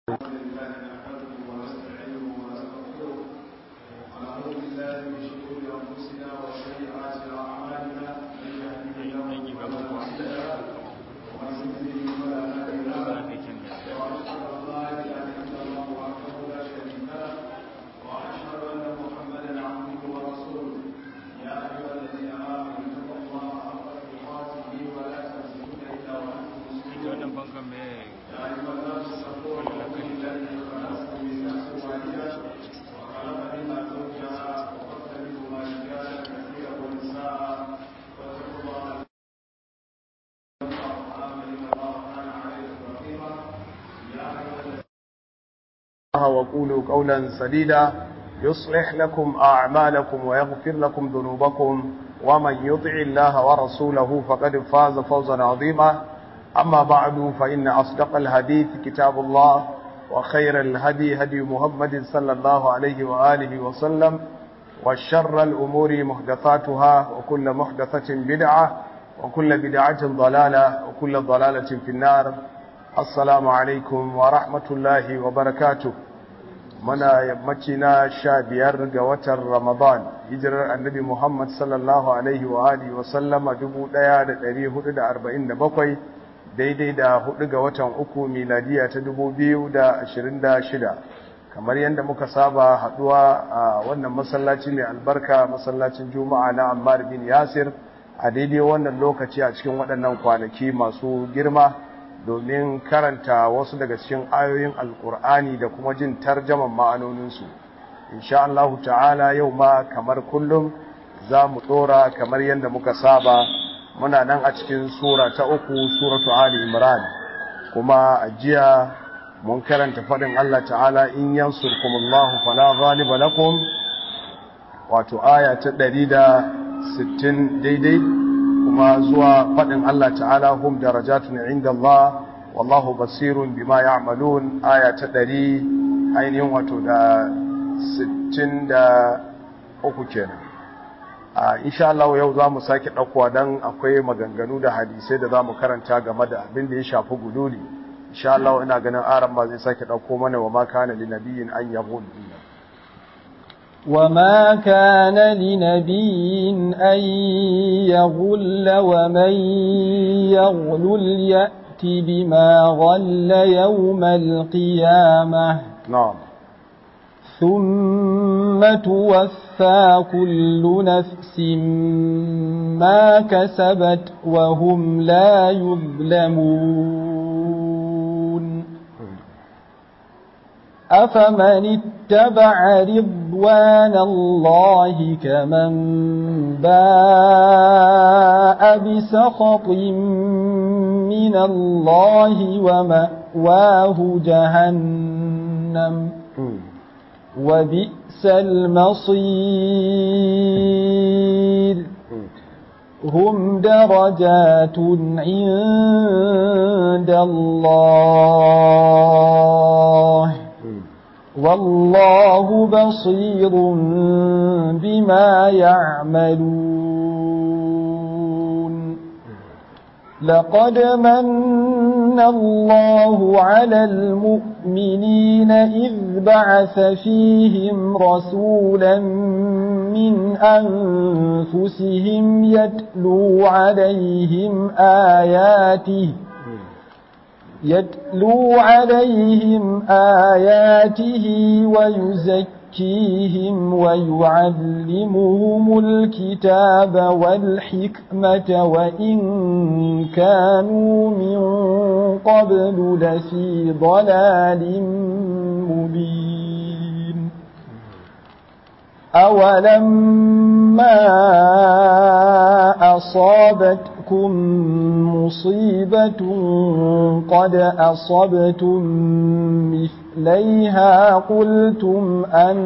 وقولوا قولا سديدا يصلح لكم أعمالكم ويغفر لكم ذنوبكم ومن يطع الله ورسوله فقد فاز فوزا عظيما أما بعد فإن أصدق الحديث كتاب الله وخير الهدي هدي محمد صلى الله عليه وآله وسلم وشر الأمور محدثاتها وكل محدثة بدعة وكل بدعة ضلالة وكل ضلالة في النار assalamu alaikum wa rahmatullahi wa barakatu muna yammaci na sha biyar ga watan ramadan hijirar annabi muhammad sallallahu alaihi wa alihi wa sallama dubu ɗaya da ɗari hudu da arba'in da bakwai daidai da hudu ga watan uku miladiya ta dubu biyu da ashirin da shida kamar yadda muka saba haɗuwa a wannan masallaci mai albarka masallacin juma'a na ammar bin yasir a daidai wannan lokaci a cikin waɗannan kwanaki masu girma domin karanta wasu daga cikin ayoyin alkur'ani da kuma jin tarjaman ma'anoninsu insha Allah ta'ala yau ma kamar kullum za mu ɗora kamar yadda muka saba muna nan a cikin sura ta uku suratu ali imran kuma a jiya mun karanta faɗin Allah ta'ala in yansurkumullahu fala ghaliba lakum wato aya ta 160 daidai kuma zuwa faɗin Allah ta'ala hum darajatun inda Allah wallahu basirun bima ya'malun aya ta ɗari ainihin wato da sittin da uku kenan a insha Allah yau za mu sake ɗaukowa don akwai maganganu da hadisai da za mu karanta game da abin da ya shafi guduli insha Allah ina ganin aran ma zai sake ɗauko mana wa ma kana li nabiyin an yaqul وما كان لنبي أن يغل ومن يغلل يأت بما غل يوم القيامة نعم ثم توفى كل نفس ما كسبت وهم لا يظلمون أفمن اتبع رضوان الله كمن باء بسخط من الله ومأواه جهنم وبئس المصير هم درجات عند الله والله بصير بما يعملون لقد من الله على المؤمنين إذ بعث فيهم رسولا من أنفسهم يتلو عليهم آياته يتلو عليهم آياته ويزكيهم ويعلمهم الكتاب والحكمة وإن كانوا من قبل لفي ضلال مبين أولما أصابتكم مصيبة قد أصبتم مثليها قلتم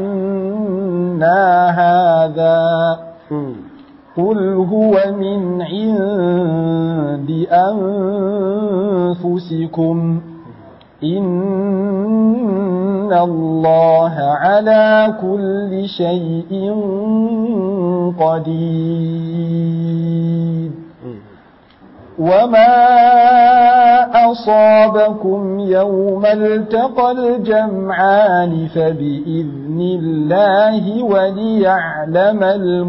أنا هذا قل هو من عند أنفسكم إن الله على كل شيء قدير وما أصابكم يوم التقى الجمعان فبإذن الله وليعلم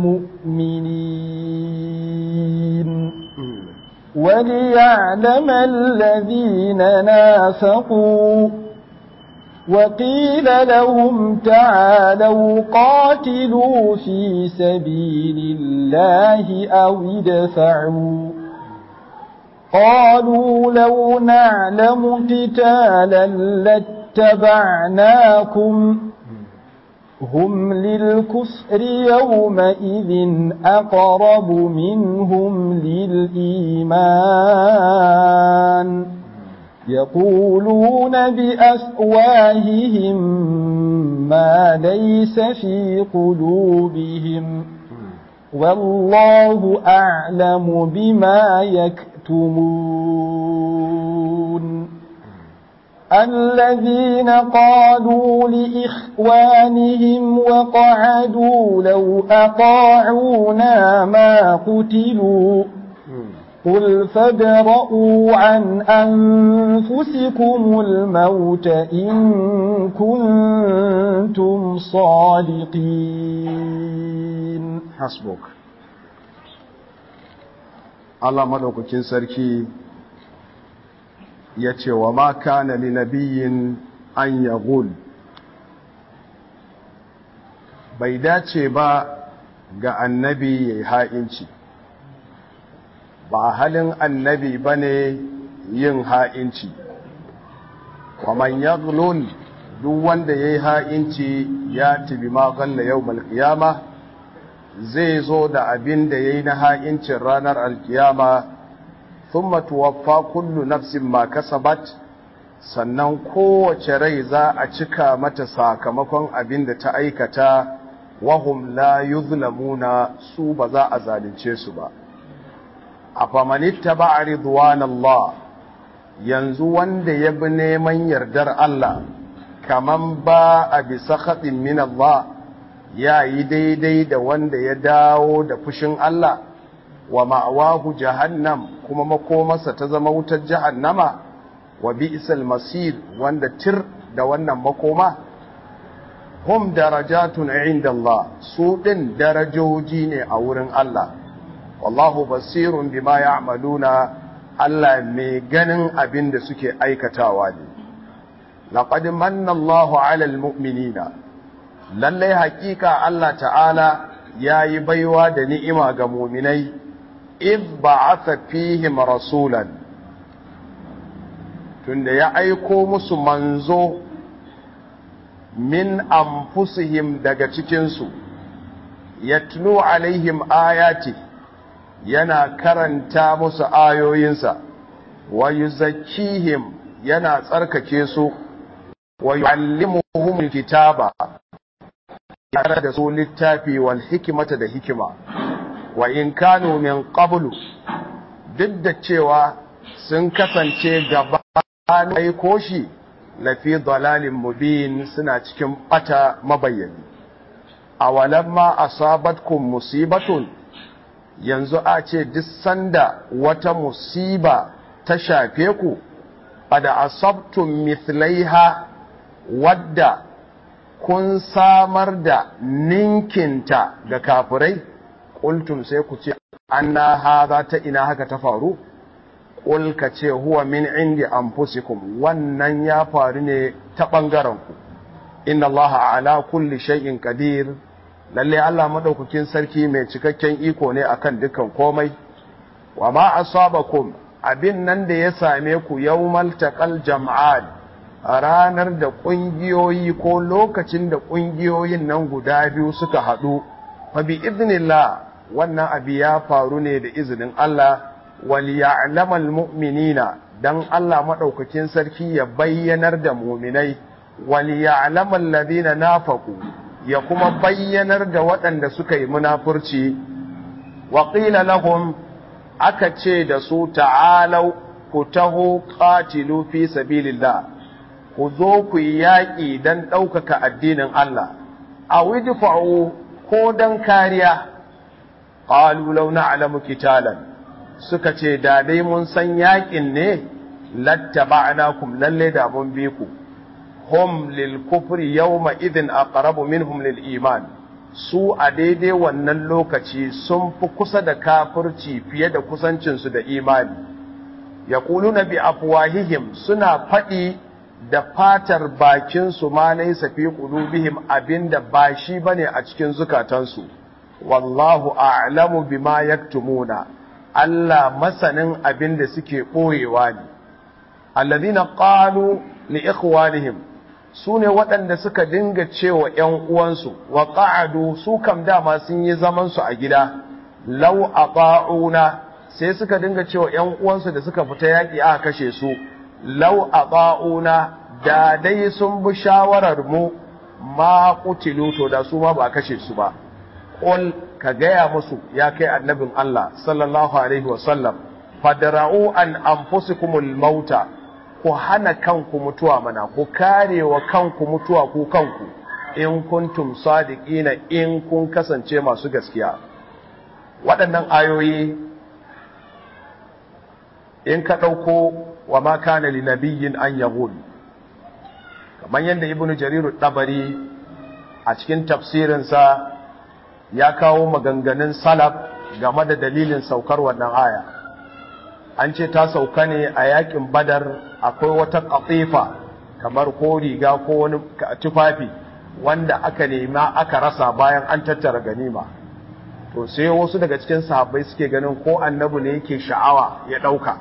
المؤمنين وليعلم الذين نافقوا وقيل لهم تعالوا قاتلوا في سبيل الله أو ادفعوا قالوا لو نعلم قتالا لاتبعناكم هم للكفر يومئذ أقرب منهم للإيمان يقولون بأفواههم ما ليس في قلوبهم والله أعلم بما يكتمون الذين قالوا لإخوانهم وقعدوا لو أطاعونا ما قتلوا قل فادرءوا عن أنفسكم الموت إن كنتم صادقين hasbuk Allah madaukakin sarki ya ce wa ma kana li nabiyyin an yaghul bai dace ba ga annabi yayi ha'inci ba halin annabi bane yin ha'inci wa man yaghlul duk wanda yayi ha'inci ya tibi ma galla yawmal qiyamah zai zo da abin da ya yi na ha'incin ranar alkiyama sun matuwaffa kullu nafsin ma kasabat sannan kowace rai za a cika mata sakamakon abin da ta aikata wahum la yuzlamuna su ba za a zalunce su ba a famanitta ba a ridwanallah yanzu wanda ya bi neman yardar Allah kaman ba a bisa haɗin min Allah ya yi daidai da wanda ya dawo da fushin Allah wa ma'awahu jahannam kuma makomarsa ta zama wutar jahannama wa bi'sal masir wanda tir da wannan makoma hum darajatun inda Allah su din darajoji ne a wurin Allah wallahu basirun bima ya'maluna Allah mai ganin abin da suke aikatawa ne laqad manna Allahu 'alal mu'minina lallai hakika Allah ta'ala ya yi baiwa da ni'ima ga muminai if ba'atha fihim rasulan tunda ya aiko musu manzo min anfusihim daga cikinsu yatlu alaihim ayati yana karanta musu ayoyinsa wa yuzakkihim yana tsarkake su wa yu'allimuhum kitaba tare da su littafi wal hikimata da hikima wa in kanu min qablu duk da cewa sun kasance gaba aiko shi lafi dalalin mubin suna cikin bata mabayyani awalamma asabatkum musibatun yanzu a ce duk sanda wata musiba ta shafe ku ada asabtum mithlaiha wadda kun samar da ninkinta ga kafirai ƙultum sai ku ce anna haza ta ina haka ta faru ƙul ka ce huwa min indi anfusikum wannan ya faru ne ta ɓangaren ku inna allaha ala kulli shay'in qadir lalle Allah madaukakin sarki mai cikakken iko ne akan dukan komai wa ma asabakum abin nan da ya same ku yawmal taqal jam'an a ranar da ƙungiyoyi ko lokacin da ƙungiyoyin nan guda biyu suka haɗu fa bi iznillah wannan abu ya faru ne da izinin Allah wal ya'lamal mu'minina dan Allah madaukakin sarki ya bayyanar da mu'minai wal ya'lamal ladina nafaqu ya kuma bayyanar da waɗanda suka yi munafurci wa qila lahum aka ce da su ta'alau ku taho qatilu fi sabilillah ku zo ku yi yaƙi don ɗaukaka addinin Allah, a widifa'u ko don kariya, ƙalu launa alamu kitalan, suka ce da dai mun san yakin ne lattaba'nakum lalle da mun bi ku hum lil kufri yawma idhin aqrabu minhum lil iman su a daidai wannan lokaci sun fi kusa da kafirci fiye da kusancinsu da imani yaquluna bi afwahihim suna faɗi da fatar bakinsu ma laysa fi qulubihim abinda ba shi bane a cikin zukatansu wallahu a'lamu bima yaktumuna Allah masanin abinda suke boyewa ne alladhina qalu li ikhwanihim sune waɗanda suka dinga cewa ƴan uwansu wa qa'adu su kam dama sun yi zaman su a gida law ata'una sai suka dinga cewa ƴan uwansu da suka fita yaki aka kashe su law ata'una da dai sun bi shawarar mu ma qutilu to da su ma ba kashe su ba qul ka gaya musu ya kai annabin Allah sallallahu alaihi wasallam fadra'u an anfusikumul mauta ku hana kanku mutuwa mana ku kare wa kanku mutuwa ku kanku in kuntum sadiqina in kun kasance masu gaskiya waɗannan ayoyi in ka ɗauko wa ma kana li nabiyyin an yaghul kamar yadda ibnu jarir dabari a cikin tafsirinsa ya kawo maganganun salaf game da dalilin saukar wannan aya an ce ta sauka ne a yakin badar akwai wata katifa kamar ko riga ko wani tufafi wanda aka nema aka rasa bayan an tattara ganima to sai wasu daga cikin sahabbai suke ganin ko annabi ne yake sha'awa ya ɗauka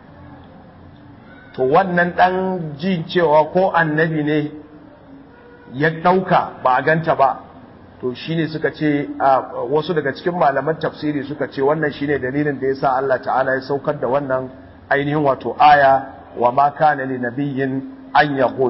to wannan ɗan jin cewa ko annabi ne ya ɗauka ba a ganta ba to shine suka ce wasu daga cikin malaman tafsiri suka ce wannan shine dalilin da yasa Allah ta'ala ya saukar da wannan ainihin wato aya wa ma kana li nabiyyin an yaqul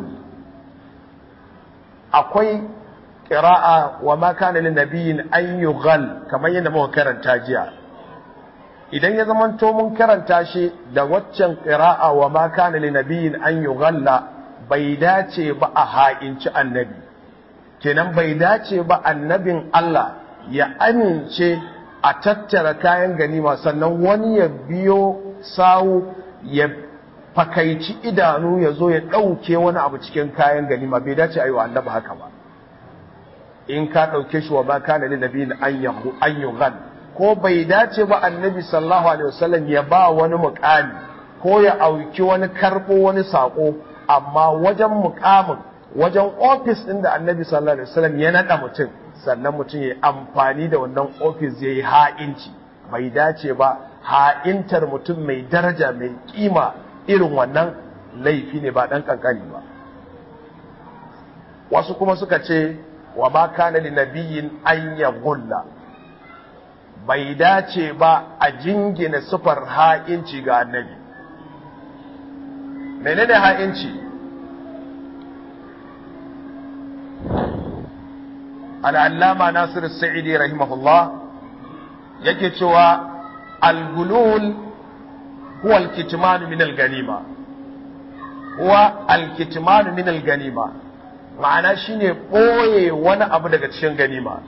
akwai qira'a wa ma kana li nabiyyin an yughal kamar yadda muka karanta jiya idan ya zamanto mun karanta shi da waccan qira'a wa ma kana li nabiyyin an yughalla bai dace ba a ha'inci annabi kenan bai dace ba annabin Allah ya amince a tattara kayan ganima sannan wani ya biyo sawu ya fakaici idanu ya zo ya ɗauke wani abu cikin kayan ganima bai dace a yi wa annabi haka ba in ka ɗauke shi wa ba ka na linabi an yi ko bai dace ba annabi sallallahu alaihi wasallam ya ba wani muƙami ko ya auki wani karɓo wani saƙo amma wajen muƙamin wajen ofis ɗin da annabi sallallahu alaihi wasallam ya naɗa mutum sannan mutum ya amfani da wannan ofis ya yi ha'inci bai dace ba ha'intar mutum mai daraja mai kima irin wannan laifi ne ba ɗan ƙanƙani ba wasu kuma suka ce wa ma kana li nabiyyin an ya gulla bai dace ba a jingina sufar ha'inci ga annabi menene ha'inci al'allama Nasiru Sa'idi rahimahullah yake cewa al-gulul huwa al-kitmanu min al-ganima huwa al-kitmanu min al-ganima ma'ana shine boye wani abu daga cikin ganima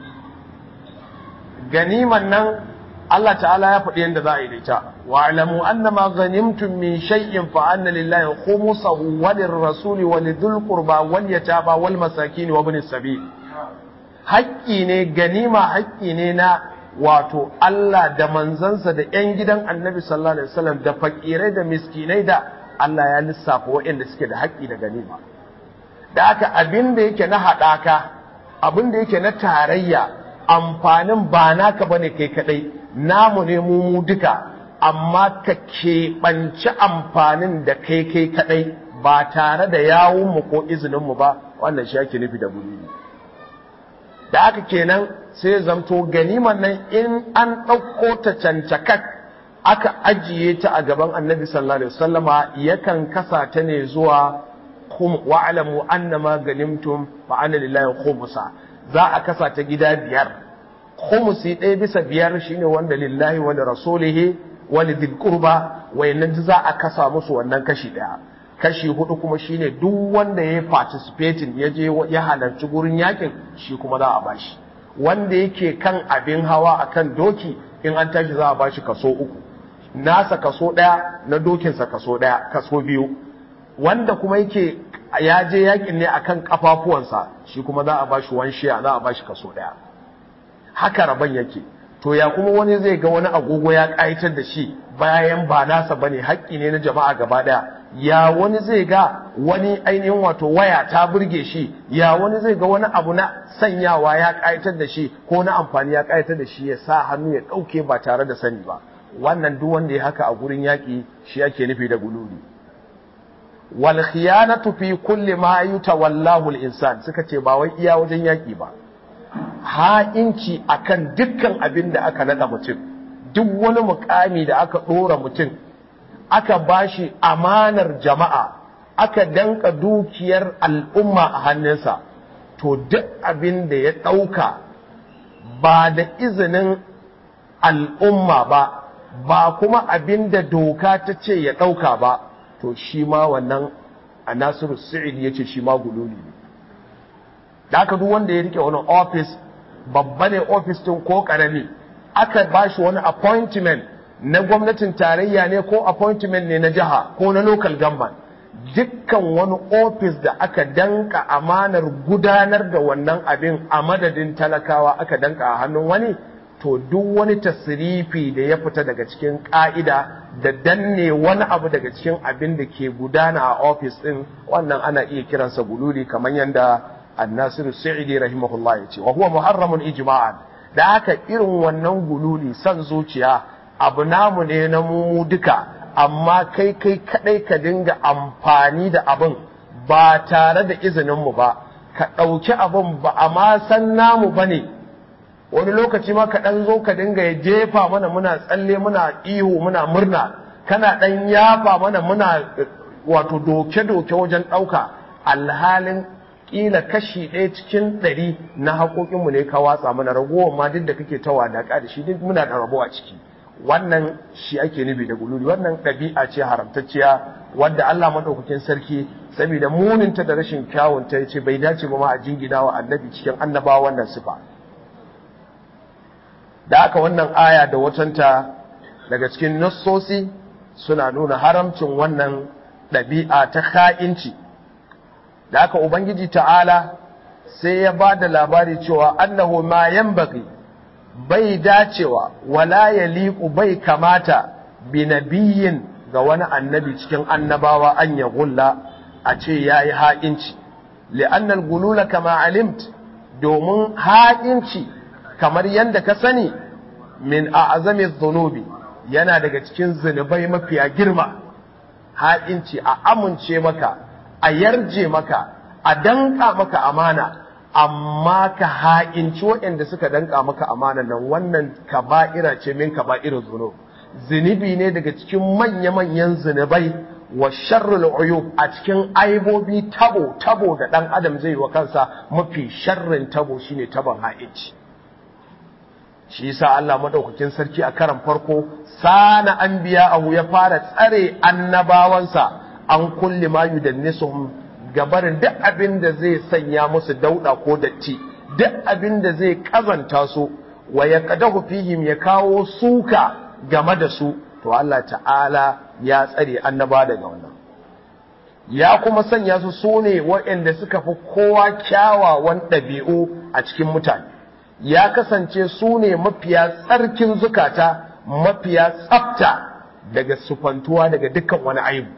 ganiman nan Allah ta'ala ya faɗi yadda za a yi da ita wa alamu annama ghanimtum min shay'in fa anna lillahi khumsahu wa lirrasuli wa lidhil qurba wal yatama wal masakin wa ibnis sabil haƙƙi ne ganima haƙƙi ne na wato Allah da manzansa da ‘yan gidan annabi sallallahu Alaihi wasallam da fakirai da miskinai da Allah ya lissafa waɗanda suke da haƙƙi da ganima. Da aka abin da yake na haɗaka, abin da yake na tarayya, amfanin ba naka ba ne kai kaɗai, namu ne mu mu duka, amma ka keɓanci amfanin da kai kai kaɗai ba tare da yawunmu ko izininmu ba, wannan shi ake nufi da buri. da aka kenan sai zamto ganiman nan in an ɗauko ta cancakak aka ajiye ta a gaban annabi sallallahu alaihi wasallama yakan kasa ta ne zuwa wa'alamu annama ganimtum fa anna lillahi khumsa za a kasa ta gida biyar khumsi ɗaya bisa biyar shine wanda lillahi wa rasulihi wa lidhil qurba wayannan za a kasa musu wannan kashi ɗaya kashi hudu kuma shine duk wanda ya participating ya je ya halarci gurin yakin shi kuma za a bashi wanda yake kan abin hawa akan doki in an tashi za a bashi kaso uku nasa kaso ɗaya na dokinsa kaso ɗaya kaso biyu wanda kuma yake ya je yakin ne akan kafafuwansa shi kuma za a bashi wan shiya za a bashi kaso ɗaya haka rabon yake to ya kuma wani zai ga wani agogo ya ƙayatar da shi bayan ba nasa bane haƙƙi ne na jama'a gaba ɗaya ya wani zai ga wani ainihin wato waya ta burge shi ya wani zai ga wani abu na sanyawa ya ƙayatar da shi ko na amfani ya ƙayatar da shi ya sa hannu ya ɗauke ba tare da sani ba wannan duk wanda ya haka a gurin yaƙi shi ake nufi da gululi wal khiyanatu fi kulli ma yutawallahu al-insan suka ce ba wai iya wajen yaƙi ba ha'inci akan dukkan abin da aka nada mutum duk wani mukami da aka ɗora mutum aka bashi amanar jama'a aka danka dukiyar al'umma a hannunsa to duk abin da ya ɗauka ba da izinin al'umma ba ba kuma abin da doka ta ce ya ɗauka ba to shi ma wannan a nasiru sa'id ya ce shi ma gululi ne da aka duk wanda ya rike wani ofis babba ne ofis tun ko ƙarami aka bashi wani appointment na gwamnatin tarayya ne ko appointment ne na jiha ko na local government dukkan wani ofis da aka danka amanar gudanar da wannan abin a madadin talakawa aka danka a hannun wani to duk wani tasirifi da ya fita daga cikin ka'ida da danne wani abu daga cikin abin da ke gudana a ofis din wannan ana iya kiransa gululi kamar yadda annasiru sa'idi rahimahullah ya ce wa huwa muharramun ijma'an da haka irin wannan gululi san zuciya abu namu ne na mu duka amma kai kai kadai ka dinga amfani da abin ba tare da izininmu ba ka ɗauki abin ba a ma san namu ba ne wani lokaci ma ka ɗan zo ka dinga ya jefa mana muna tsalle muna ihu muna murna kana ɗan yafa mana muna wato doke-doke wajen ɗauka alhalin ƙila kashi ɗaya cikin ɗari na haƙoƙinmu ne ka watsa mana ragowar ma duk da kake ta wadaƙa da shi duk muna da rabo a ciki wannan shi ake nufi da gululi wannan ɗabi'a ce haramtacciya wadda Allah madaukakin sarki saboda muninta da rashin kyawunta ya ce bai dace ba ma a jingina wa annabi cikin annabawa wannan sifa da aka wannan aya da watanta daga cikin nassosi suna nuna haramcin wannan ɗabi'a ta ka'inci da aka ubangiji ta'ala sai ya ba da labari cewa annahu ma yanbaghi bai dacewa wala ya liƙu bai kamata bi nabiyin ga wani annabi cikin annabawa an ya gulla a ce ya yi haƙinci li'annal gulula kama alimt domin haƙinci kamar yadda ka sani min a azamin zunubi yana daga cikin zunubai mafiya girma haƙinci a amince maka a yarje maka a danka maka amana amma ka ha'inci waɗanda suka danka maka amana nan wannan kaba'ira ce min kaba'irin zunub zunubi ne daga cikin manya-manyan zunubai wa sharrul uyub a cikin aibobi tabo tabo da ɗan adam zai wa kansa mafi sharrin tabo shine tabon ha'inci shi yasa Allah madaukakin sarki a karan farko sana anbiya ahu ya fara tsare annabawansa an kulli ma yudannisuhum gabarin duk abin da zai sanya musu dauda ko datti duk abin da zai kazanta su wa ya kadahu fihim ya kawo suka game da su to Allah ta'ala ya tsare annaba daga wannan ya kuma sanya su sune waɗanda suka fi kowa kyawawan ɗabi'u a cikin mutane ya kasance su ne mafiya tsarkin zukata mafiya tsafta daga sufantuwa daga dukkan wani aibu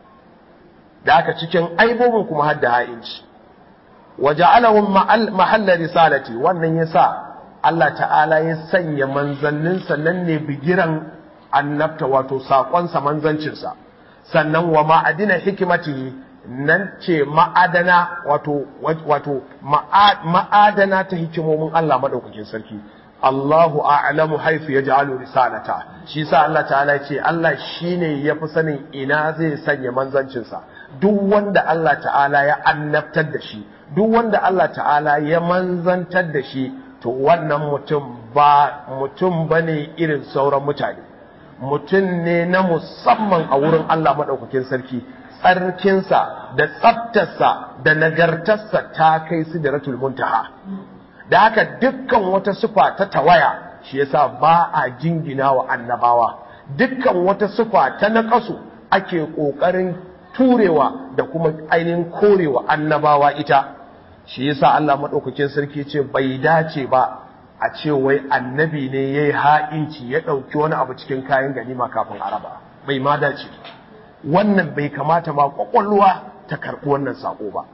da aka cikin aibobin kuma hadda ha'inci waje alahun mahallar risalati wannan ya sa Allah ta'ala ya sanya manzanninsa nan ne bigiran annabta wato saƙonsa manzancinsa sannan wa ma'adina hikimati nan ce ma'adana wato wato ma'adana ta hikimomin Allah maɗaukakin sarki Allahu a'lamu haifu ya ja'alu risalata shi sa Allah ta'ala ce Allah shine ya fi sanin ina zai sanya manzancinsa duk wanda Allah ta'ala ya annabtar da shi duk wanda Allah ta'ala ya manzantar da shi to wannan mutum ba mutum bane irin sauran mutane mutum ne na musamman a wurin Allah maɗaukakin sarki tsarkinsa da tsaftarsa da nagartarsa ta kai sidratul muntaha da haka dukkan wata sufa ta tawaya shi yasa ba a jingina wa annabawa dukkan wata sifa ta naƙasu ake ƙoƙarin turewa da kuma ainihin korewa annabawa ita shi yasa Allah maɗaukakin sarki ce bai dace ba a ce wai annabi ne ya yi ha'inci ya ɗauki wani abu cikin kayan ganima kafin araba bai ma dace wannan bai kamata ma ƙwaƙwalwa ta karɓi wannan saƙo ba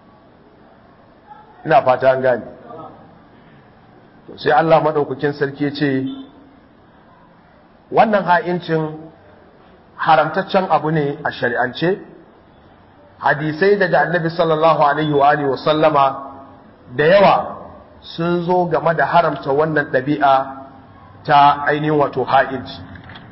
ina fata an gane to sai Allah maɗaukakin sarki ce wannan ha'incin haramtaccen abu ne a shari'ance hadisai daga annabi sallallahu alaihi wa alihi sallama da yawa sun zo game da haramta wannan ɗabi'a ta ainihin wato ha'inci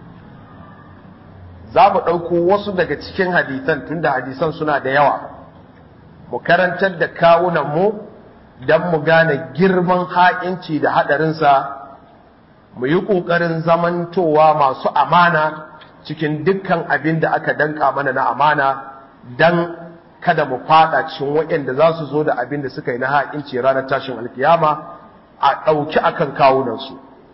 za mu ɗauko wasu daga cikin hadisan tunda hadisan suna da yawa mu karantar da kawunanmu don mu gane girman ha'inci da haɗarinsa mu yi ƙoƙarin zamantowa masu amana cikin dukkan abin da aka danka mana na amana don kada mu fada cikin waɗanda za su zo da abin da suka yi na ha'inci ranar tashin alkiyama a ɗauki akan kawunansu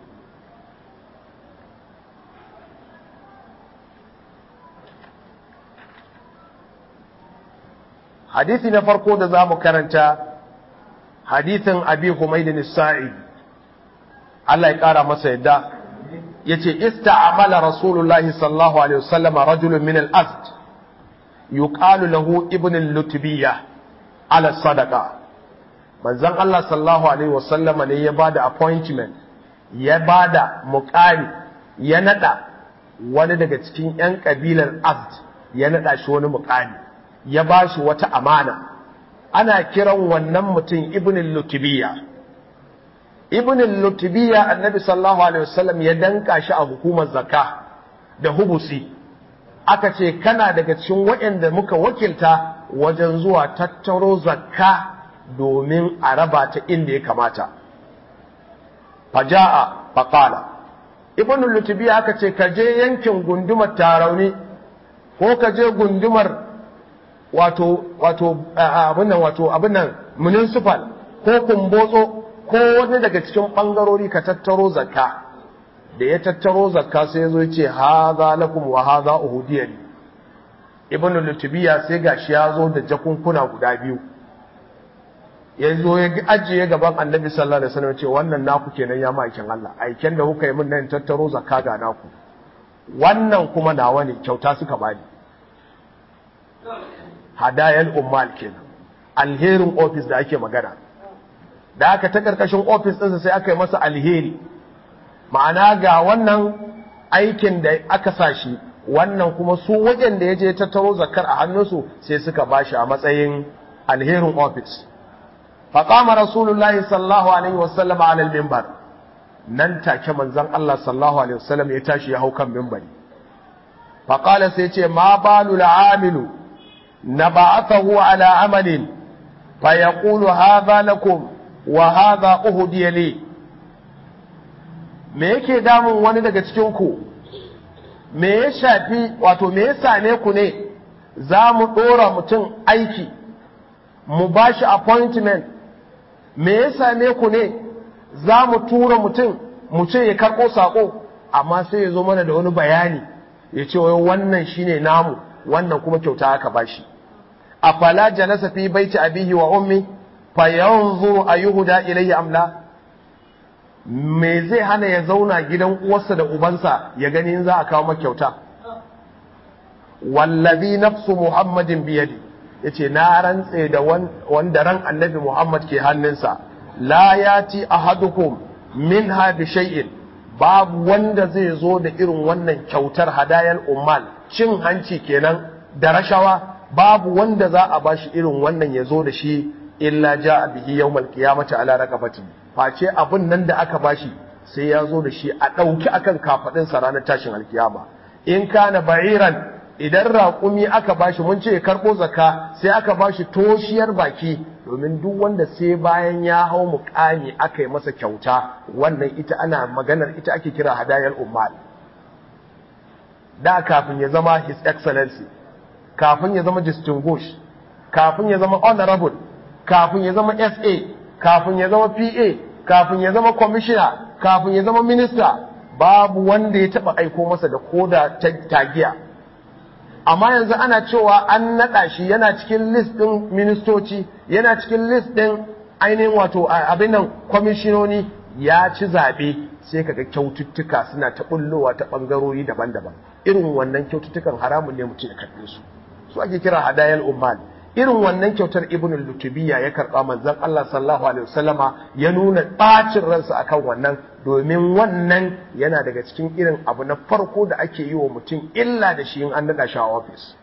hadisi na farko da za mu karanta hadisin abi humaydin sa'id Allah ya ƙara masa yadda ya ce ista'amala rasulullahi sallallahu alaihi wasallama rajulun min al-azd yuqalu lahu ibn al-lutbiyya ala sadaqa manzon Allah sallallahu alaihi wasallama ne ya bada appointment ya bada muqami ya nada wani daga cikin yan kabilar azd ya nada shi wani muqami ya bashi wata amana ana kiran wannan mutum ibn al-lutbiyya ibn al-lutbiyya annabi sallallahu alaihi wasallam ya danka shi a hukumar zakka da hubusi aka ce kana daga cikin waɗanda muka wakilta wajen zuwa tattaro zakka domin a raba ta inda ya kamata faja'a faqala ibn al-lutbiyya aka ce ka je yankin gundumar tarauni ko ka je gundumar wato wato abin nan wato abin nan municipal ko kumbotso ko wani daga cikin ɓangarori ka tattaro zakka da ya tattaro zakka sai ya zo ya ce haza lakum wa haza uhudiyya ne ibnu lutubiya sai gashi ya zo da jakunkuna guda biyu ya zo ya ajiye gaban annabi sallallahu alaihi wasallam ce wannan naku kenan ya ma'aikin Allah aiken da kuka yi min nan tattaro zakka ga naku wannan kuma nawa ne kyauta suka bani hadayal ummal kenan alherin office da ake magana da aka ta karkashin ofis ɗinsa sai aka yi masa alheri ma'ana ga wannan aikin da aka sa shi wannan kuma su wajen da ya je tattaro zakar a hannunsu sai suka ba shi a matsayin alherin ofis faƙama rasulullahi sallallahu alaihi wasallam a alal mimbar nan take manzon Allah sallallahu alaihi wasallam ya tashi ya hau kan mimbari faƙala sai ce ma balu la'amilu na ba'athahu ala amalin fa yaqulu hadha lakum wa hadha uhdiya li me yake damun wani daga cikin ku me ya shafi wato me ya same ku ne za mu dora mutum aiki mu bashi appointment me ya same ku ne za mu tura mutum mu ce ya karɓo saƙo amma sai ya zo mana da wani bayani ya ce wai wannan shine namu wannan kuma kyauta aka bashi afala jalasa fi baiti abihi wa ummi fayanzuru ayyuhuda ilayhi amla me zai hana ya zauna gidan uwarsa da ubansa ya gani in za a kawo maka kyauta wallazi nafsu muhammadin biyadi yace na rantse da wanda ran annabi muhammad ke hannunsa la yati ahadukum minha bi shay'in babu wanda zai zo da irin wannan kyautar hadayar ummal cin hanci kenan da rashawa babu wanda za a bashi irin wannan ya zo da shi illa ja bihi yawmal qiyamati ala raqabati face abun nan da aka bashi sai ya zo da shi a dauki akan kafadin sa ranar tashin alkiyama in kana ba'iran idan raƙumi aka bashi mun ce karbo zakka sai aka bashi toshiyar baki domin duk wanda sai bayan ya hau muƙami aka yi masa kyauta wannan ita ana maganar ita ake kira hadayar ummal da kafin ya zama his excellency kafin ya zama distinguished kafin ya zama honorable kafin ya zama SA kafin ya zama PA kafin ya zama commissioner kafin ya zama minister babu wanda ya taba aiko masa da koda tagiya amma yanzu ana cewa an naɗa shi yana cikin list ɗin ministoci yana cikin list ɗin ainihin wato abin nan kwamishinoni ya ci zaɓe sai kaga kyaututtuka suna ta ɓullowa ta ɓangarori daban-daban irin wannan kyaututtukan haramun ne mutum ya karɓe su su ake kira hadayal ummal irin wannan kyautar ibn lutubiya ya karɓa manzon Allah sallallahu alaihi wasallama ya nuna ɓacin ransa akan wannan domin wannan yana daga cikin irin abu na farko da ake yi wa mutum illa da shi in an naɗa shi a ofis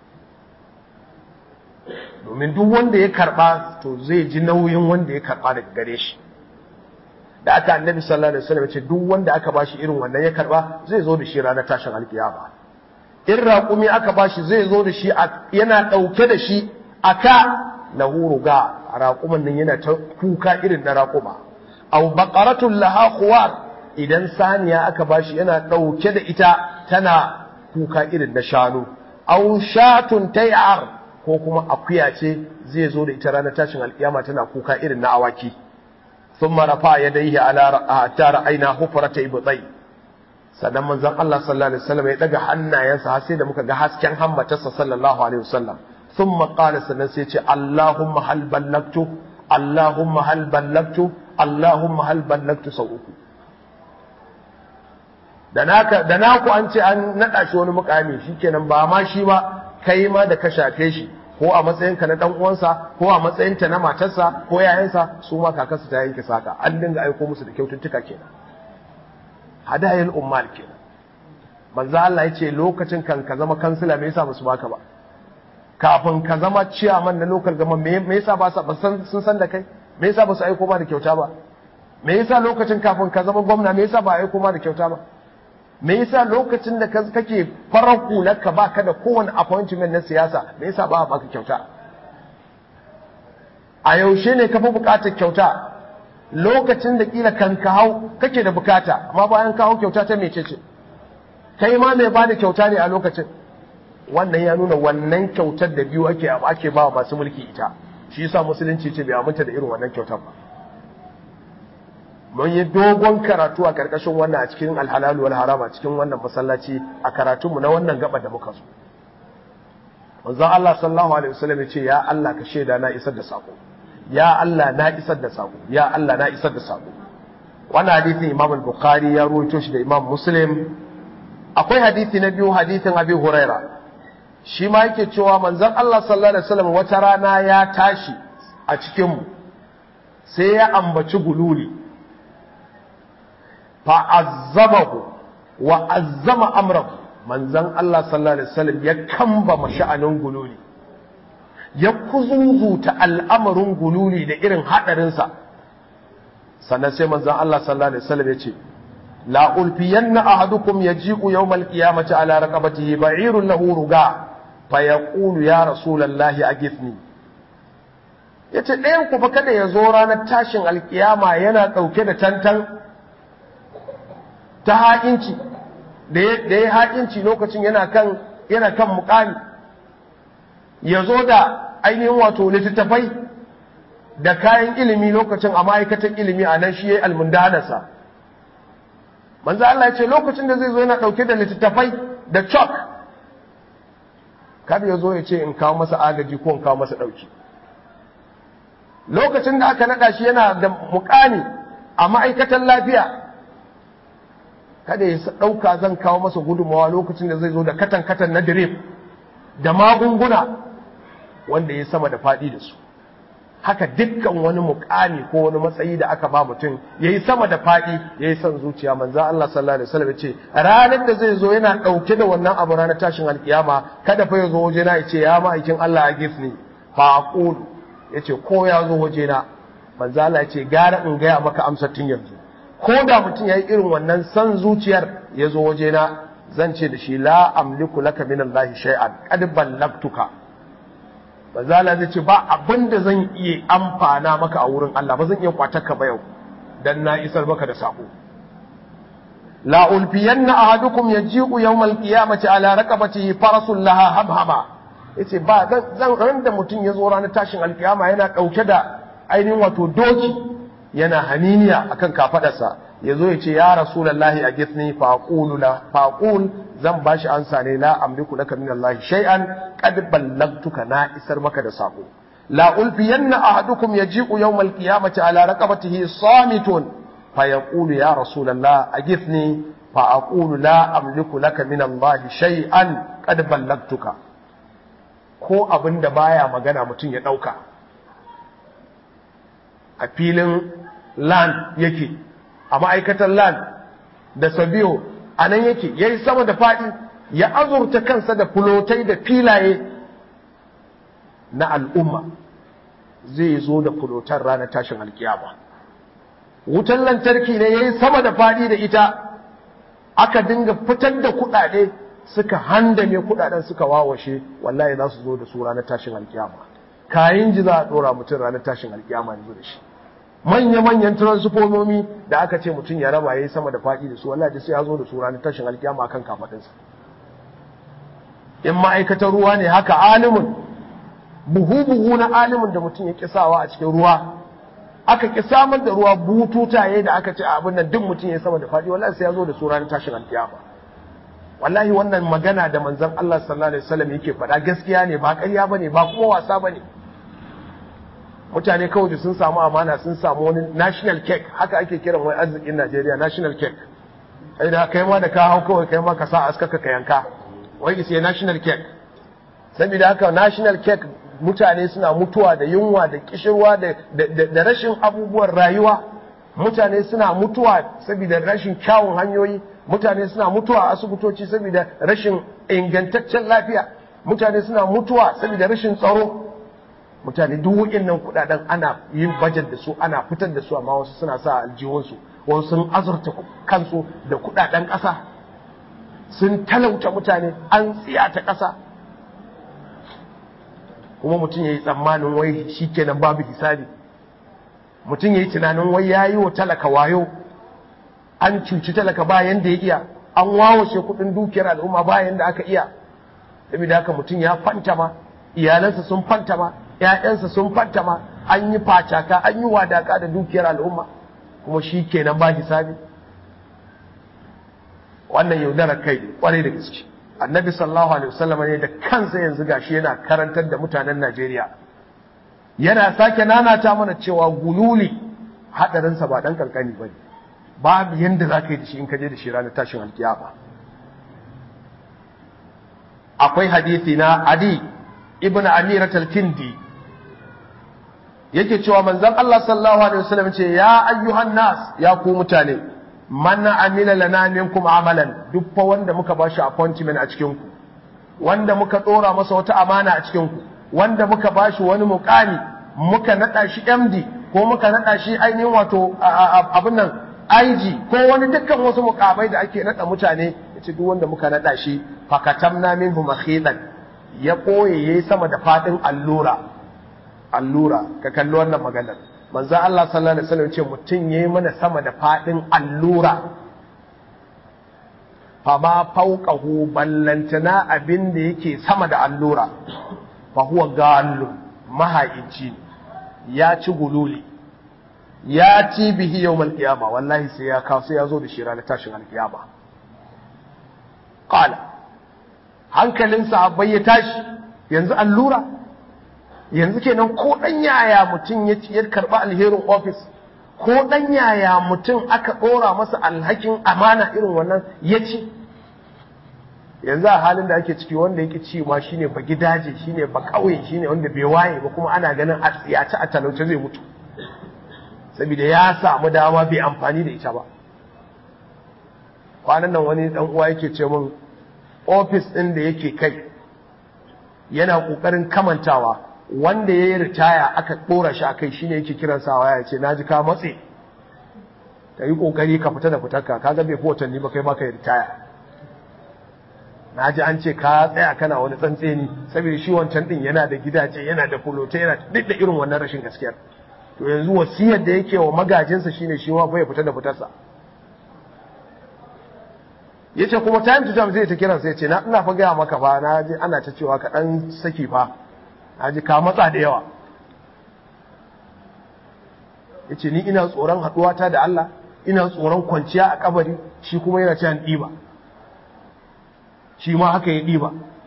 domin duk wanda ya karɓa to zai ji nauyin wanda ya karɓa daga gare shi da aka annabi sallallahu alaihi wasallam ce duk wanda aka bashi irin wannan ya karɓa zai zo da shi ranar tashin alkiyama in raƙumi aka bashi zai zo da shi yana ɗauke da shi aka lahu ruga raƙuman nan yana ta kuka irin na raƙuma aw baqaratun laha khuwar idan saniya aka bashi yana dauke da ita tana kuka irin na shanu aw shatun tay'ar ko kuma akuya ce zai zo da ita ranar tashin alkiyama tana kuka irin na awaki thumma rafa yadayhi ala tara aina hufrata ibtai sannan manzon Allah sallallahu alaihi wasallam ya daga hannayensa har sai da muka ga hasken hammatarsa sallallahu alaihi wasallam thumma qala sannan sai ya ce Allahumma hal ballagtu Allahumma hal ballagtu Allahumma hal ballagtu sau uku da naka da naku an ce an nada shi wani mukami shikenan ba ma shi ba kai ma da ka shafe shi ko a matsayin ka na dan uwansa ko a matsayin ta na matarsa ko yayansa su ma kakarsu ta yanke saka an dinga aiko musu da kyaututtuka kenan hadayil ummal kenan manzo Allah yace lokacin kan ka zama kansila me yasa musu baka ba kafin ka zama ciyaman na local government me yasa ba sun san da kai me yasa ba su aiko ma da kyauta ba me yasa lokacin kafin ka zama gwamna me yasa ba aiko ma da kyauta ba me yasa lokacin da kake farar hular ka baka da kowane appointment na siyasa me yasa ba a baka kyauta a yaushe ne ka fi bukatar kyauta lokacin da kila kan ka hau kake da bukata amma bayan ka hau kyauta ta mece ce kai ma mai bada kyauta ne a lokacin wannan ya nuna wannan kyautar da biyu ake ake ba masu mulki ita shi yasa musulunci ce bai aminta da irin wannan kyautar ba mun yi dogon karatu a karkashin wannan a cikin alhalal wal haram a cikin wannan masallaci a karatunmu na wannan gaba da muka so manzon Allah sallallahu alaihi wasallam ya ce ya Allah ka shaida na isar da sako ya Allah na isar da sako ya Allah na isar da sako wannan hadisin Imam al-Bukhari ya rawaito shi da Imam Muslim akwai hadisi na biyu hadisin Abi Huraira shi ma yake cewa manzon Allah sallallahu alaihi wasallam wata rana ya tashi a cikin mu sai ya ambaci gululi fa azzabahu wa azzama amrahu manzon Allah sallallahu alaihi wasallam ya kamba masha'anin gululi ya kuzuzuta al'amarin gululi da irin haɗarinsa sannan sai manzan Allah sallallahu Alaihi wasallam ya ce la ulfiyanna ahadukum yaji'u yawmal qiyamati ala raqabatihi ba'irun lahu ruga fa yaqulu ya rasulallahi aghithni yace ɗayan ku fa kada ya zo ranar tashin alkiyama yana ɗauke da tantan ta haƙinci da ya haƙinci lokacin yana kan yana kan muƙami ya zo da ainihin wato littattafai da kayan ilimi lokacin a ma'aikatan ilimi a nan shi ya yi almundanarsa manzo Allah ya ce lokacin da zai zo yana ɗauke da littattafai da chalk kada ya zo ya ce in kawo masa agaji ko in kawo masa ɗauki lokacin da aka naɗa shi yana da mukami a ma'aikatan lafiya kada ya ɗauka zan kawo masa gudunmawa lokacin da zai zo da katan-katan na drip da magunguna wanda ya sama da faɗi da su haka dukkan wani mukami ko wani matsayi da aka ba mutum ya yi sama da faɗi ya yi son zuciya manzan Allah sallallahu alaihi wasallam ya ce ranar da zai zo yana ɗauke da wannan abu ranar tashin alkiyama kada fa ya zo waje na ya ce ya ma'aikin Allah a gifni fa aqulu ya ce ko ya zo waje na manzan Allah ya ce gara in gaya maka amsar tun yanzu ko da mutum ya yi irin wannan son zuciyar ya zo waje na zan ce da shi la amliku laka min Allah shay'an qad ballagtuka bazala zai ce ba abinda zan iya amfana maka a wurin Allah ba zan iya kwatarka ba yau dan na isar maka da sako la ulfiyanna ahadukum yaji'u yawmal qiyamati ala raqabatihi farasul laha habhama yace ba zan ran da mutum ya zo ranar tashin alkiyama yana dauke da ainihin wato doki yana haniniya akan kafadarsa ya zo ya ce ya rasulallahi a githni faqulu la faqul zan bashi ansa ne la amliku laka min Allah shay'an qad ballagtuka na isar maka da sako la ulfiyanna ahadukum yaji'u yawm al-qiyamati ala raqabatihi samitun fa yaqulu ya rasulallah agithni fa aqulu la amliku laka min Allah shay'an qad ballagtuka ko abinda baya magana mutum ya dauka a filin land yake a ma'aikatar land da sabiyo a nan yake ya yi sama da faɗi ya azurta kansa da fulotai da filaye na al'umma zai zo da fulotar ranar tashin alkiyama wutan lantarki ne ya yi sama da faɗi da ita aka dinga fitar da kuɗaɗe suka handame kuɗaɗen suka wawashe wallahi za su zo da su ranar tashin alkiyama kayan ji za a ɗora mutum ranar tashin alkiyama yanzu da shi manya-manyan transfomomi da aka ce mutum ya raba ya yi sama da faɗi da su wallahi sai ya zo da su ranar tashin alkiyama kan kafaɗinsa in ma'aikatar ruwa ne haka alimin buhu-buhu na alimin da mutum ya kisawa a cikin ruwa aka ki samar da ruwa bututaye da aka ce a abin nan duk mutum ya sama da faɗi wallahi sai ya zo da su ranar tashin alkiyama wallahi wannan magana da manzon Allah sallallahu alaihi wasallam yake faɗa gaskiya ne ba ƙarya bane ba kuma wasa bane mutane kawai da sun samu amana sun samu wani national cake haka ake kiran wani arzikin Najeriya national cake ai da kai ma da ka hau kawai kai ma ka sa askaka ka yanka wai isa national cake saboda haka national cake mutane suna mutuwa da yunwa da kishirwa da rashin abubuwan rayuwa mutane suna mutuwa saboda rashin kyawun hanyoyi mutane suna mutuwa a asibitoci saboda rashin ingantaccen lafiya mutane suna mutuwa saboda rashin tsaro mutane duk waɗannan kuɗaɗen ana yin bajet da su ana fitar da su amma wasu suna sa aljihunsu wasu sun azurta kansu da kuɗaɗen ƙasa sun talauta mutane an tsiyata ƙasa kuma mutum ya yi tsammanin wai shi kenan babu hisabi mutum ya yi tunanin wai ya yi wa talaka wayo an cuci talaka bayan da ya iya an wawashe kuɗin dukiyar al'umma bayan da aka iya saboda haka mutum ya fantama iyalansa sun fantama ‘ya'yansa sun fantama an yi facaka an yi wadaka da dukiyar al'umma kuma shi kenan ba hisabi wannan yaudarar kai kwarai da gaske annabi sallallahu alaihi wasallam ne da kansa yanzu gashi yana karantar da mutanen Najeriya yana sake nanata mana cewa gululi hadarinsa ba dan kankani bane babu yanda za ka yi da shi in ka je da shi ranar tashin alkiyama akwai hadisi na adi ibn amirat al-kindi yake cewa manzon Allah sallallahu alaihi wasallam ce ya ayyuhan nas ya ku mutane man amila lana minkum amalan duk fa wanda muka bashi appointment a cikin ku wanda muka dora masa wata amana a cikin ku wanda muka bashi wani mukami muka nada shi MD ko muka nada shi ainihin wato abin nan IG ko wani dukkan wasu mukamai da ake nada mutane yace duk wanda muka nada shi fakatamna minhu makhilan ya koye yayi sama da fadin allura allura ka kalli wannan maganar manzo Allah sallallahu alaihi wasallam ce mutun yayi mana sama da fadin allura fa ma fawqahu ballantana abin da yake sama da allura fa huwa gallu mahaici ya ci gululi ya ci bihi yawmal qiyama wallahi sai ya kawo sai ya zo da shi ranar tashin alkiyama qala hankalin sahabbai ya tashi yanzu allura yanzu kenan ko dan yaya mutum ya ci ya karba alherin office ko dan yaya mutum aka dora masa alhakin amana irin wannan ya ci yanzu a halin da ake ciki wanda yake ci ma shine ba gidaje shine ba kauye shine wanda bai waye ba kuma ana ganin a tsiyaci a talauce zai mutu saboda ya samu dama bai amfani da ita ba kwanan nan wani dan uwa yake ce min ofis ɗin da yake kai yana ƙoƙarin kamantawa wanda ya yi ritaya aka ɗora shi a kai shi ne yake kiran sawa ya ce na ji ka matse ka yi ƙoƙari ka fita da fitarka ka ga bai fi watanni ba kai maka yi ritaya na ji an ce ka tsaya kana wani tsantseni saboda shi wancan ɗin yana da gidaje yana da fulote yana duk da irin wannan rashin gaskiyar to yanzu wasiyar da yake wa magajinsa shine shi ma bai fita da fitarsa ya ce kuma time to time zai ta kiransa ya ce na ina fa gaya maka ba na ji ana ta cewa ka ɗan saki fa na ji ka matsa da yawa ya ce ni ina tsoron haɗuwata da Allah ina tsoron kwanciya a kabari shi kuma yana cewa ɗiba shi ma haka ya ɗiba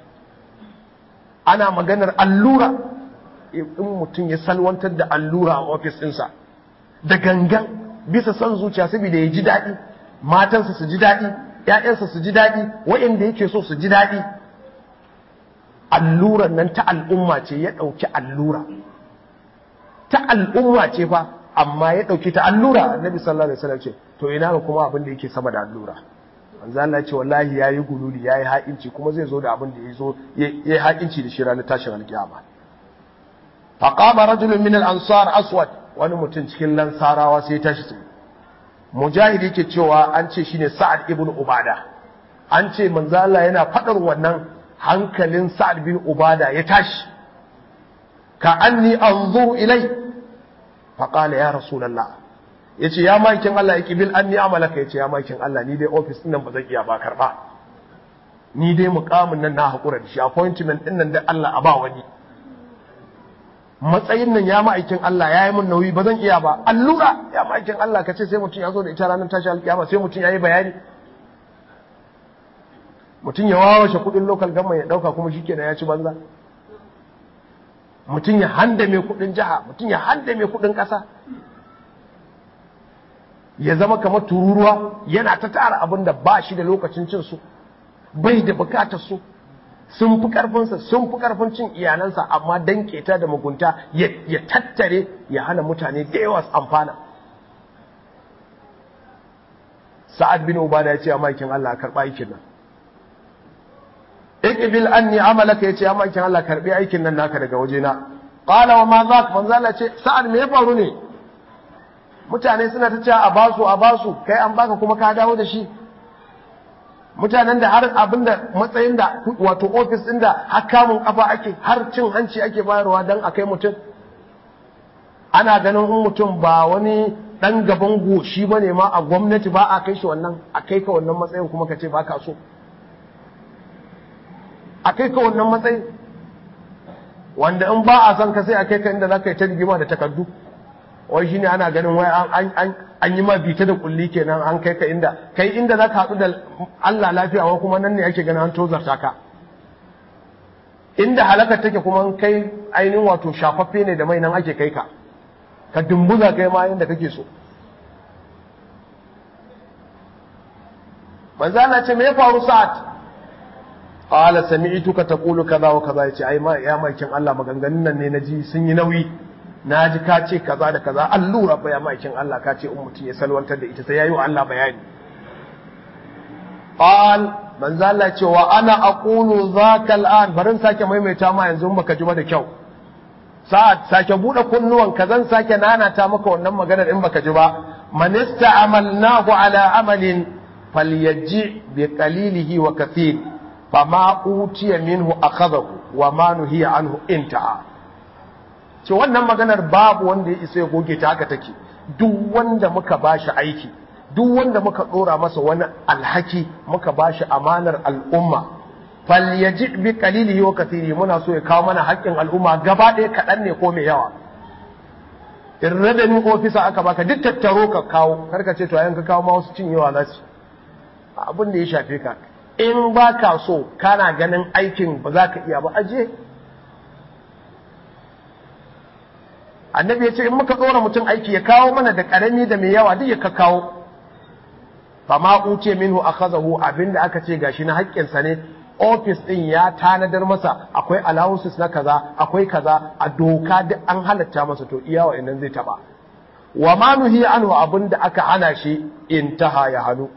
ana maganar allura in mutum ya salwantar da allura a ofis ɗinsa da gangan bisa son zuciya saboda ya ji daɗi matansa su ji daɗi ‘ya'yansa su ji daɗi waɗanda yake so su ji daɗi alluran nan ta al'umma ce ya ɗauki allura ta al'umma ce fa amma ya ɗauki ta allura annabi sallallahu alaihi wasallam ce to ina ga kuma abin da yake sama da allura manzo Allah ce wallahi yayi gululi yayi ha'inci kuma zai zo da abin da yazo yayi ha'inci da shi ranar tashin alkiyama faqama rajulun min al-ansar aswad wani mutum cikin lansarawa sai ya tashi tsaye mujahid yake cewa an ce shine sa'ad ibn ubada an ce manzo Allah yana fadar wannan hankalin sa'ad bin ubada ya tashi ka anni anzuru ilai faqala ya rasulullah yace ya makin Allah yake bil anni amalaka yace ya makin Allah ni dai office din nan ba zan iya ba karba ni dai mukamin nan na hakura da shi appointment din nan da Allah a ba wani matsayin nan ya ma'aikin Allah ya yi min nauyi ba zan iya ba allura ya ma'aikin Allah ka ce sai mutum ya zo da ita ranar tashi alkiyama sai mutum ya yi bayani mutum ya wawashe kudin local government ya dauka kuma shikenan ya ci banza mutum ya handame kudin jiha mutum ya handame kudin kasa ya zama kamar tururuwa yana ta tara abin da ba shi da lokacin cin su bai da bukatar su sun fi karfinsa sun fi karfin cin iyalansa amma dan keta da mugunta ya tattare ya hana mutane da yawa su amfana sa'ad bin ubada ya ce a makin Allah karɓa aikin nan iqbil anni amalaka yace ya makin Allah karɓi aikin nan naka daga wajena qala wa ma zak manzo Allah ce sa'ad me ya faru ne mutane suna ta cewa a basu a basu kai an baka kuma ka dawo da shi mutanen da har abinda matsayin da wato ofis ɗin da har kamun kafa ake har cin hanci ake bayarwa don a kai mutum ana ganin in mutum ba wani ɗan gaban goshi ba ne ma a gwamnati ba a kai shi wannan a kai ka wannan matsayin kuma ka ce ba ka so a kai ka wannan matsayin wanda in ba a son ka sai a kai ka inda za ka yi ta rigima da takardu wai shine ana ganin wai an yi ma bita da kulli kenan an kai ka inda kai inda za ka haɗu da Allah lafiya wa kuma nan ne ake ganin an tozarta ka inda halakar take kuma kai ainihin wato shafaffe ne da mai nan ake kai ka ka dumbuza kai ma inda kake so manzo Allah ce me ya faru sa'at qala sami'tuka taqulu kaza wa kaza yace ai ma ya makin Allah maganganun nan ne naji sun yi nauyi na ji ka ce kaza da kaza allura ba ya makin Allah ka ce in mutum ya salwantar da ita sai yayi wa Allah bayani qal manzo Allah ce wa ana aqulu zaka al'an barin sake maimaita ma yanzu baka ji ba da kyau sa'ad sake bude kunnuwan ka zan sake nanata maka wannan maganar in baka ji ba man ista'amalnahu ala amalin falyaji bi qalilihi wa kathir fama utiya minhu akhadahu wa ma nuhiya anhu intaha ce wannan maganar babu wanda ya isa ya goge ta haka take duk wanda muka bashi aiki duk wanda muka dora masa wani alhaki muka bashi amanar al'umma falyaji bi qalilihi wa kathiri muna so ya kawo mana haƙƙin al'umma gaba ɗaya kaɗan ne ko mai yawa in revenue officer aka baka duk tattaro ka kawo karka ce to ayan ka kawo ma wasu cinyewa za su abin da ya shafe ka in ba ka so kana ganin aikin ba za ka iya ba aje annabi ya ce in muka ɗora mutum aiki ya kawo mana da ƙarami da mai yawa duk ya ka kawo fa ma uce minhu akhazahu abinda aka ce gashi na haƙƙinsa ne ofis ɗin ya tanadar masa akwai allowances na kaza akwai kaza a doka duk an halatta masa to iya wa'annan zai taba wa ma nuhi anhu abinda aka hana shi intaha ya hannu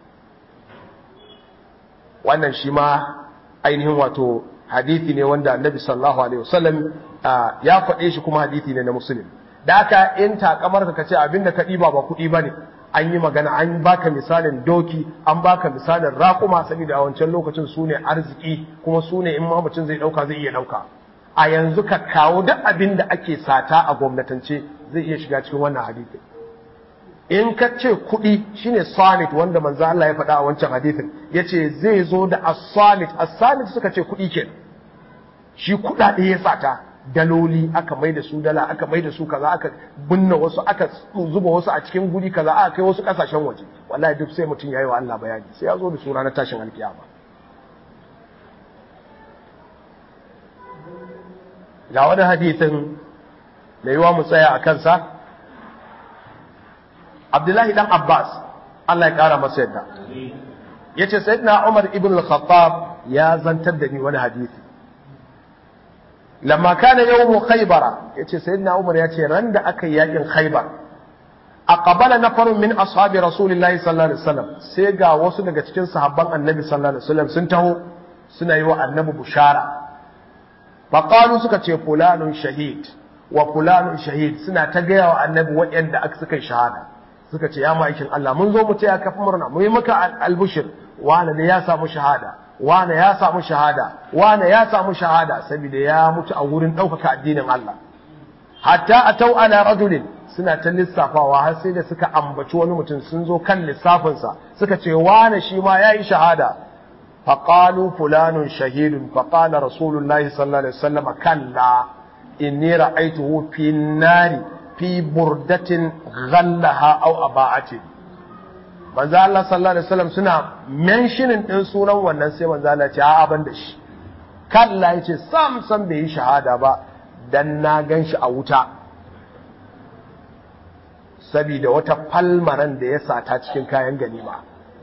wannan shi ma ainihin wato hadithi ne wanda annabi sallallahu alaihi wasallam ya faɗe shi kuma hadithi ne na muslim da haka in takamar ka ce abinda ka ɗiba ba kuɗi bane an yi magana an baka misalin doki an baka misalin raƙuma saboda a wancan lokacin su ne arziki kuma su ne in ma mutum zai ɗauka zai iya ɗauka a yanzu ka kawo duk abin da ake sata a gwamnatance zai iya shiga cikin wannan hadisi in ka ce kuɗi shine sanit wanda manzo Allah ya faɗa a wancan hadisin yace zai zo da as-sanit as-sanit suka ce kuɗi ke shi kuɗaɗe ya sata daloli aka mai da su dala aka mai da su kaza aka binne wasu aka zuba wasu a cikin guri kaza aka kai wasu kasashen waje wallahi duk sai mutum yayi wa Allah bayani sai ya zo da su ranar tashin alkiyama ga wani hadisin da yiwa mu tsaya a kansa Abdullahi dan Abbas Allah ya kara masa yadda yace sayyidina Umar ibn al-Khattab ya zantar da ni wani hadisi lamma kana yawmu khaybara yace sayyidina Umar yace ran da aka yi yakin khaybar aqbala nafarun min ashabi rasulillahi sallallahu alaihi wasallam sai ga wasu daga cikin sahabban annabi sallallahu alaihi wasallam sun taho suna yi wa annabi bushara faqalu suka ce fulanun shahid wa fulanun shahid suna ta gaya wa annabi waɗanda aka suka shahada suka ce ya ma'aikin Allah mun zo mu taya ka murna mu yi maka albushir wani ne ya samu shahada wane ya samu shahada wane ya samu shahada saboda ya mutu a wurin ɗaukaka addinin Allah hatta atau ala rajulin suna ta lissafawa har sai da suka ambaci wani mutum sun zo kan lissafinsa suka ce wane shi ma yayi shahada faqalu fulanun shahidun faqala rasulullahi sallallahu alaihi wasallam kalla inni ra'aytuhu fi nari fi burdatin ghallaha aw aba'atin manzo Allah sallallahu alaihi wasallam suna mentioning din sunan wannan sai manzo Allah ce a'a ban da shi kalla yace sam sam bai yi shahada ba dan na ganshi a wuta saboda wata falmaran da ya sata cikin kayan ganima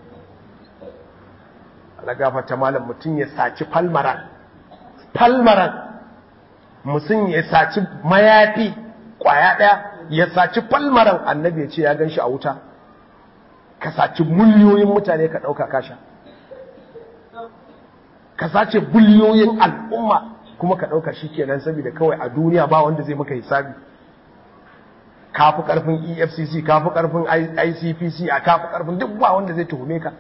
Allah gafarta malam mutum ya saci falmaran falmaran mutum ya saci mayafi kwaya daya ya saci falmaran annabi ya ce ya ganshi a wuta ka saci miliyoyin mutane ka ɗauka kasha ka sace biliyoyin al'umma kuma ka ɗauka shi kenan saboda kawai a duniya ba wanda zai maka hisabi kafi ƙarfin efcc kafi ƙarfin icpc a kafi ƙarfin duk ba wanda zai tuhume ka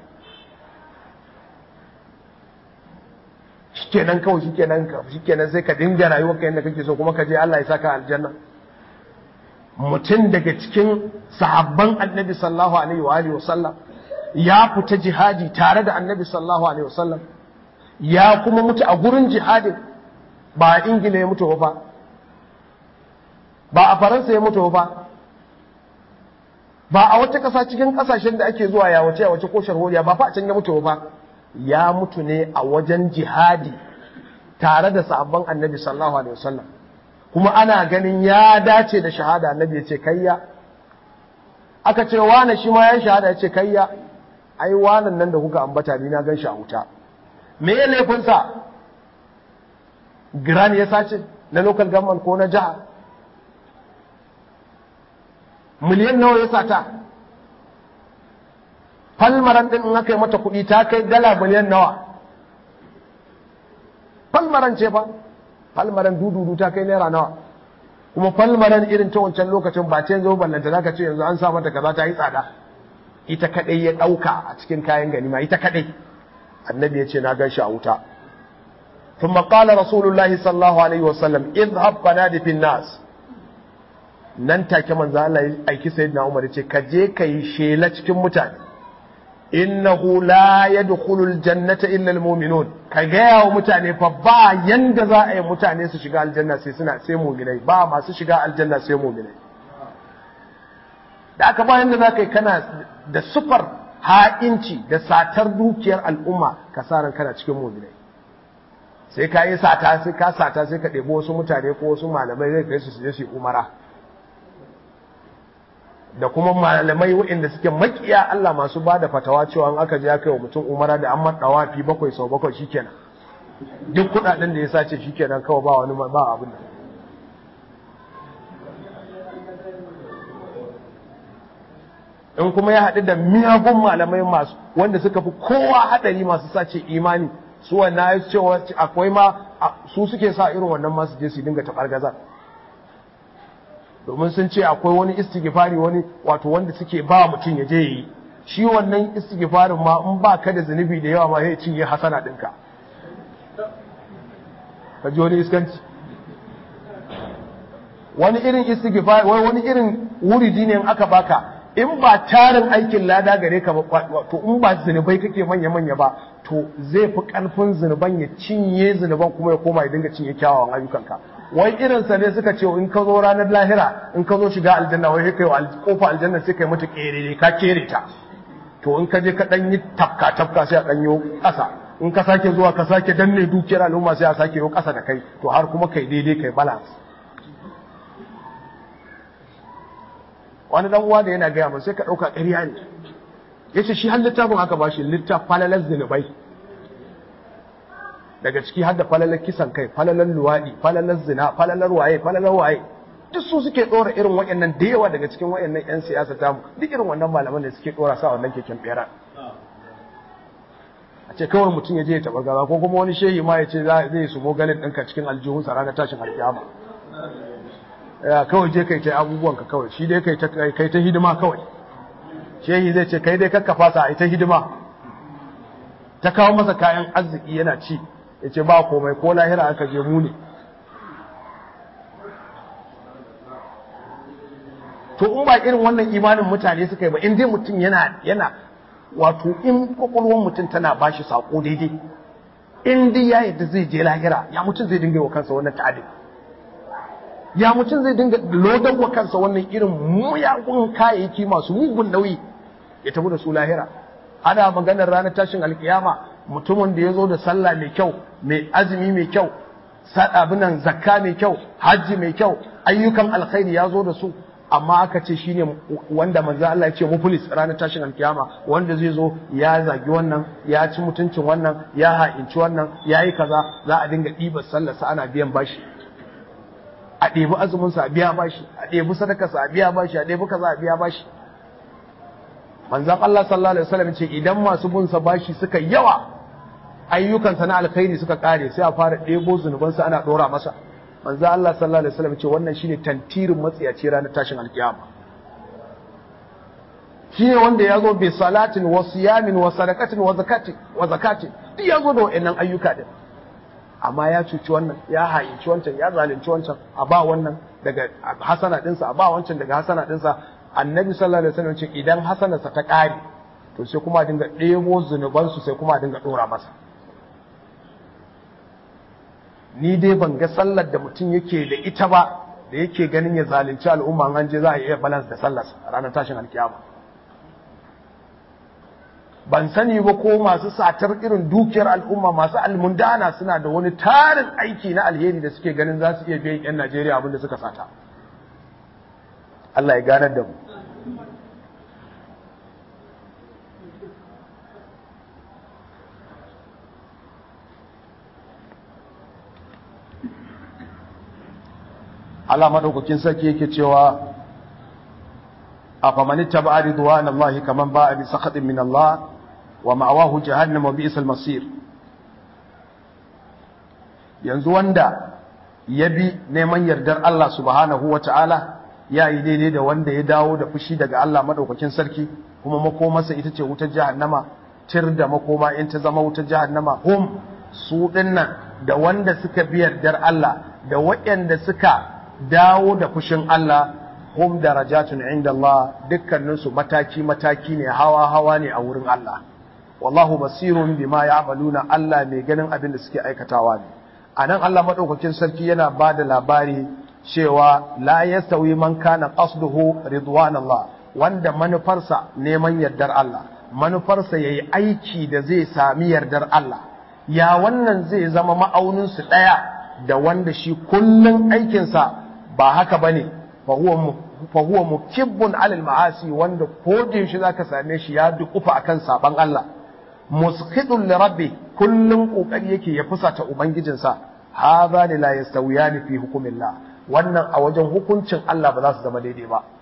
shi kenan kawai shi kenan shi kenan sai ka dinga rayuwar ka yadda kake so kuma ka je Allah ya saka aljanna mutum daga cikin sahabban annabi sallallahu alaihi wa alihi wasallam ya fita jihadi tare da annabi sallallahu alaihi wasallam ya kuma mutu a gurin jihadin ba a ingila ya mutu ba ba a faransa ya mutu ba ba a wata ƙasa cikin ƙasashen da ake zuwa ya wace a wace ko sharholiya ba fa a can ya mutu ba ya mutu ne a wajen jihadi tare da sahabban annabi sallallahu alaihi wasallam kuma ana ganin ya dace da shahada annabi ya ce kayya aka ce wane shi ma ya shahada ya ce kayya ai wanan nan da kuka ambata ni na gan shi a wuta me ya laifinsa giran ya sace na local government ko na jiha miliyan nawa ya sata falmaran din in aka yi mata kuɗi ta kai dala miliyan nawa falmaran ce fa falmaran dududu ta kai naira nawa kuma falmaran irin ta wancan lokacin ba ce zo ballanta zaka ce yanzu an sa mata kaza ta yi tsada ita kadai ya dauka a cikin kayan ganima ita kadai annabi ya ce na gan shi a wuta ثم قال رسول الله صلى الله عليه وسلم اذهب فنادي في الناس nan take manzo Allah ya aiki sayyidina Umar ya ce ka je kai shela cikin mutane innahu la yadkhulul jannata illa almu'minun ka gaya wa mutane fa ba yanda za a yi mutane su shiga aljanna sai suna sai mu'minai ba masu shiga aljanna sai mu'minai da aka ba yanda za ka yi kana da sufar ha'inci da satar dukiyar al'umma ka sa ran kana cikin mu'minai sai ka yi sata sai ka sata sai ka ɗebi wasu mutane ko wasu malamai zai kai su su je su umara da kuma malamai waɗanda suke makiya Allah masu ba da fatawa cewa an aka je aka yi wa mutum umara da an maɗawa fi bakwai sau bakwai shikenan duk kuɗaɗen da ya sace shikenan kawai ba wani ba abin da in kuma ya haɗu da miyagun malamai masu wanda suka fi kowa haɗari masu sace imani su wannan ya cewa akwai ma su suke sa irin wannan masu je su dinga taɓar gaza domin sun ce akwai wani istighfari wani wato wanda suke ba mutum ya je yi shi wannan istighfarin ma in ba ka da zunubi da yawa ma ya cinye hasana ɗinka ka ji wani iskanci wani irin istighfari wani irin wuridi ne in aka baka in ba tarin aikin lada gare ka ba to in ba zunubai kake manya manya ba to zai fi karfin zunuban ya cinye zunuban kuma ya koma ya dinga cinye kyawawan ayyukanka wai irinsa ne suka ce in ka zo ranar lahira in ka zo shiga aljanna wai kai wa kofa aljanna sai kai mata kere ka kere ta to in ka je ka dan yi tafka tafka sai a dan yi kasa in ka sake zuwa ka sake danne dukiyar al'umma sai a sake yi kasa da kai to har kuma kai daidai kai balance wani dan uwa da yana gaya mun sai ka dauka ƙarya ne yace shi har littafin aka bashi littaf falalar zinubai daga ciki har da falalar kisan kai falalar luwaɗi falalar zina falalar waye falalar waye duk su suke ɗora irin waɗannan da yawa daga cikin waɗannan 'yan siyasa ta duk irin wannan malaman da suke ɗora sa wannan keken ɓera a ce kawai mutum ya je ya taɓa gaza ko kuma wani shehi ma ya ce zai su ganin ɗinka cikin aljihunsa ranar tashin alkiyama ya kawai je kai ta abubuwanka kawai shi dai kai ta hidima kawai shehi zai ce kai dai kakka fasa a ita hidima ta kawo masa kayan arziki yana ci ya ce ba komai ko lahira aka je mu ne to in ba irin wannan imanin mutane suka yi ba in dai mutum yana yana wato in kwakwalwar mutum tana bashi sako daidai in dai ya yadda zai je lahira ya mutum zai dinga wa kansa wannan ta'adin ya mutum zai dinga lodan wa kansa wannan irin muyagun kayayyaki masu mugun nauyi ya tafi da su lahira ana maganar ranar tashin alkiyama mutumin da ya zo da sallah mai kyau mai azumi mai kyau abinan zakka mai kyau hajji mai kyau ayyukan alkhairi ya zo da su amma aka ce shine wanda manzo Allah ya ce muflis ranar tashin alkiyama wanda zai zo ya zagi wannan ya ci mutuncin wannan ya ha'inci wannan ya yi kaza za a dinga ɗibar sallarsa ana biyan bashi a ɗebi azuminsa a biya bashi a ɗebi sadakarsa a biya bashi a ɗebi kaza a biya bashi manzan Allah sallallahu alaihi wasallam ce idan masu bin sa bashi suka yawa ayyukansa na alkhairi suka kare sai a fara ɗebo zunubansa ana ɗora masa manzan Allah sallallahu alaihi wasallam ce wannan shine tantirin matsiyaci ranar tashin alkiyama shine wanda ya zo bi salatin wa siyamin wa sadaqatin wa zakatin wa zakatin duk ya zo da wayannan ayyuka din amma ya cuci wannan ya hayinci wancan ya zalunci wancan a ba wannan daga hasana dinsa a ba wancan daga hasana dinsa annabi sallallahu alaihi wasallam ce idan hasanarsa ta ƙare to sai kuma dinga ɗebo zunubansu sai kuma dinga ɗora masa ni dai ban ga sallar da mutum yake da ita ba da yake ganin ya zalunci al'umma an je za a iya balance da sallar a ranar tashin alkiyama ban sani ba ko masu satar irin dukiyar al'umma masu almundana suna da wani tarin aiki na alheri da suke ganin za su iya biyan 'yan Najeriya abin da suka sata Allah ya ganar da mu Allah madaukakin sarki yake cewa afaman ittaba ridwan Allah kaman ba'a bi sakhatin min Allah wa ma'awahu jahannam wa bi'sal masir yanzu wanda ya bi neman yardar Allah subhanahu wa ta'ala ya yi daidai da wanda ya dawo da fushi daga Allah madaukakin sarki kuma makomarsa ita ce wutar jahannama tir da makoma in ta zama wutar jahannama hum su dinnan da wanda suka bi yardar Allah da waɗanda suka dawo da fushin Allah hum darajatun inda Allah dukkaninsu mataki mataki ne hawa hawa ne a wurin Allah wallahu basirun bima ya'maluna Allah mai ganin abin da suke aikatawa ne anan Allah madaukakin sarki yana ba da labari cewa la yastawi man kana qasduhu ridwanallah wanda manufarsa neman yardar Allah manufarsa yayi aiki da zai sami yardar Allah ya wannan zai zama ma'aunin su daya da wanda shi kullun aikinsa ba haka bane fa huwa fa huwa mukibbun alal ma'asi wanda ko da yaushe zaka same shi ya dukufa akan saban Allah musqidun li rabbi kullun kokari yake ya fusata ubangijinsa hadha la yastawiyani fi hukumillah wannan a wajen hukuncin Allah ba za su zama daidai ba